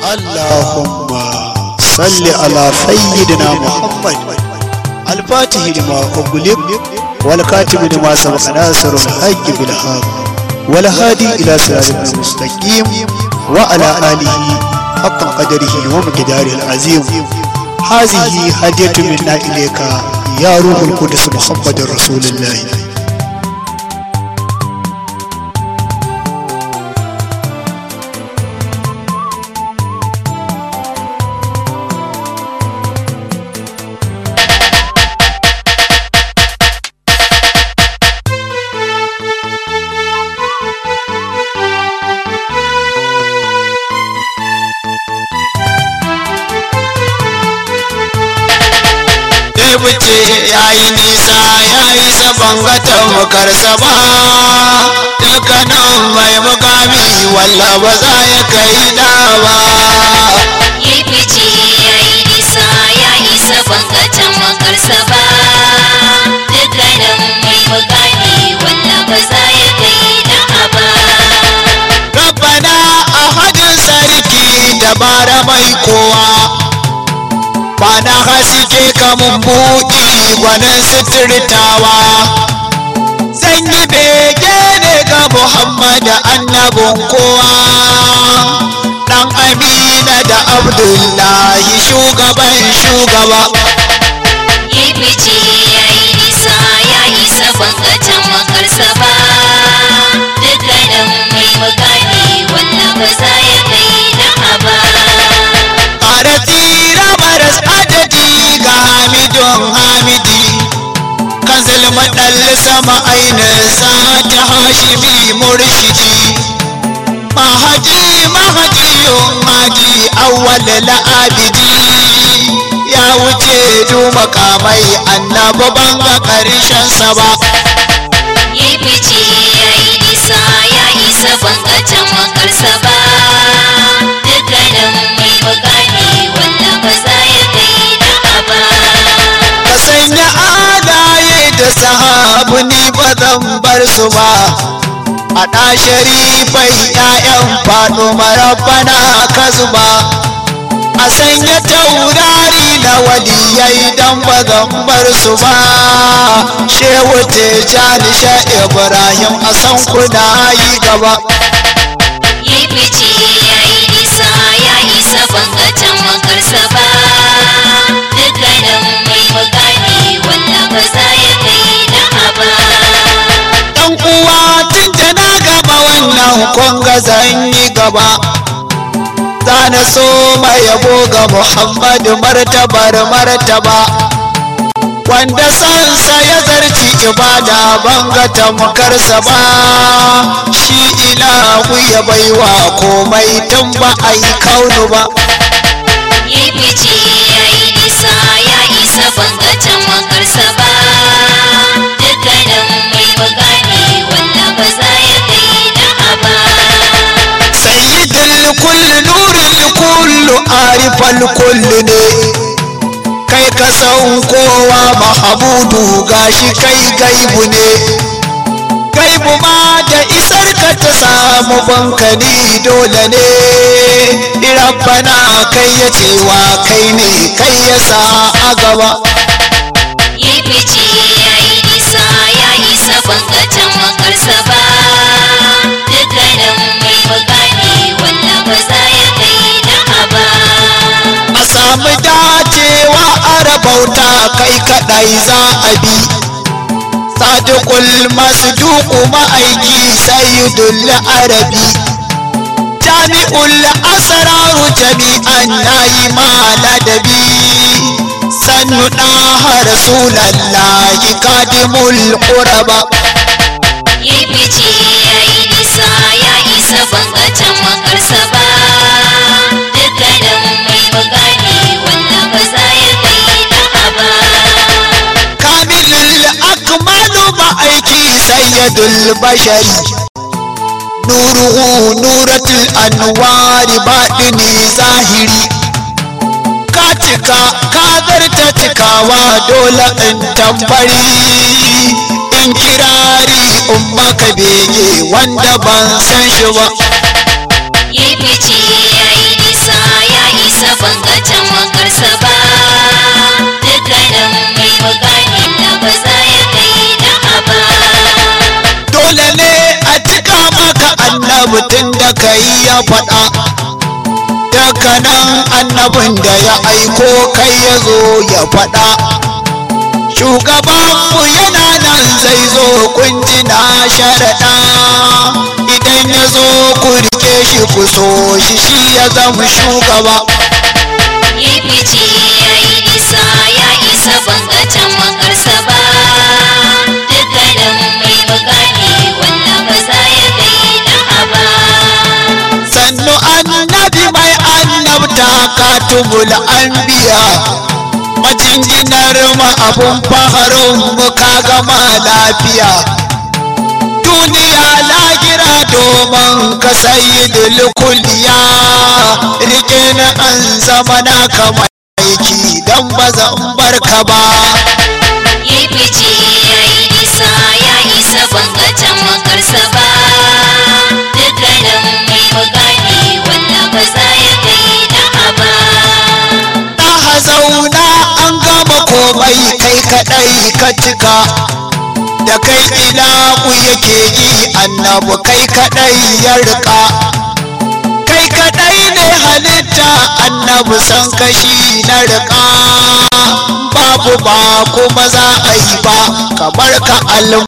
اللهم صل على سيدنا محمد الفاتح لما أغلق والكاتب لما سبق ناصر الحق بالحق والهادي إلى صراط المستقيم وعلى آله حق قدره ومقداره العظيم هذه هدية منا إليك يا روح القدس محمد رسول الله wuce ya yi nisa ya yi saban gatan mukarsa ba dukkanin mai mukami walla ba za ya kai da ba ya fice ya yi nisa ya isa bangatan makarsa ba dukkanin mai mukami wanda ba za ya kai da ba rabbana a hajjin sarki dabara mai kowa ba na haske kamun buɗi gwanin suturtawa zan yi bege ne ga muhammad annabin kowa ɗan amina da abdullahi shugaban shugaba ya fice ya yi nisa ya isa bangatan makarsa ba dukkanin mai mukami wanda ba za ya kai da ba ƙara tsira maras adadi ga hamidun hamidi kan zalma ɗan sama ainihinsa ta hashimi murshidi mahaji mahajiyun haji awwal la'abidi ya wuce du makamai annabi ban ga ƙarshensa ba ya fice ya yi nisa ya isa bangatan makarsa ba dukkanin mai mukami wanda ba za ya kai da ba ka sanya alaye da sahabu ni ba zan bar su ba a ɗa sharifai ‘ya'yan faɗo marabbana ka zuba a sanya taurari na waliyai dan ba zan bar su ba shehu tejani sha ibrahim a san kuna yi gaba ya fice ya yi nisa ya isa bangatan makarsa ba dukkanin mai mukami wanda ba za ya kai da ba ɗan uwa tun da na gaba wannan kwanga zan yi gaba za na so mai yabo ga muhammadu martabar martaba wanda sansa ya zarci ibada banga tamkarsa ba shi ilahu ya baiwa komai tun ba a yi kaunu ba ya fice ya yi nisa ya isa bangatan makarsa ba dukkanin mai mukami wanda ba za ya kai da ba sayyidul kulli nurul kullu arifal kulli ne kai ka san kowa mahamudu gashi kai gaibu ne gaibu ma da isar ka ta samu bankani dole ne rabbana kai ya cewa kai ne kai ya sa a gaba ya fice ya yi nisa ya isa bangatan makarsa ba dukkanin mai mukami wanda ba za ya kai da ba a samu dacewa a rabauta kai kadai za a bi sadiqul masduqu ma'aiki sayyidul arabi jami'ul asraru jami'an nayi ma ladabi sannu ɗaha rasulallahi kadimul quraba ya fice ya yi nisa ya isa bangatan makarsa ba dukkanin mai mukami wanda ba za ya kai da ba kamilul akmalu ma'aiki sayyidul bashari nuruhu nuratul anwari baɗini zahiri ka cika ka zarta cikawa dole in tambari in kirari in maka bege wanda ban san shi ba ya fice ya yi nisa annabi tun da kai ya faɗa daga nan annabin da ya aiko kai ya zo ya faɗa shugabanmu yana nan zai zo kunjina sharaɗa idan ya zo ku rike shi ku so shi shi ya zama shugaba ya fice ya yi nisa ya isa bangatan makarsa ba dukkanin mai bukani wanda ba za ya kai da haba sannu annabi mai annabta katubul anbiya majinginar ma abun faharin mu ka gama lafiya duniya lagira domin ka sayyidul kulliya rike na an zama na kama aiki dan ba zan barka ba ya fice ya yi nisa ya isa bangatan makarsa ba dukkanin mai bukani wanda ba za ya kai da haba na zauna an gama komai kai kadai ka cika da kai ilahu yake yi annabu kai kadai ya rika kai kadai ne halitta annabu san kashi na rika babu ba kuma za a yi ba kamar ka al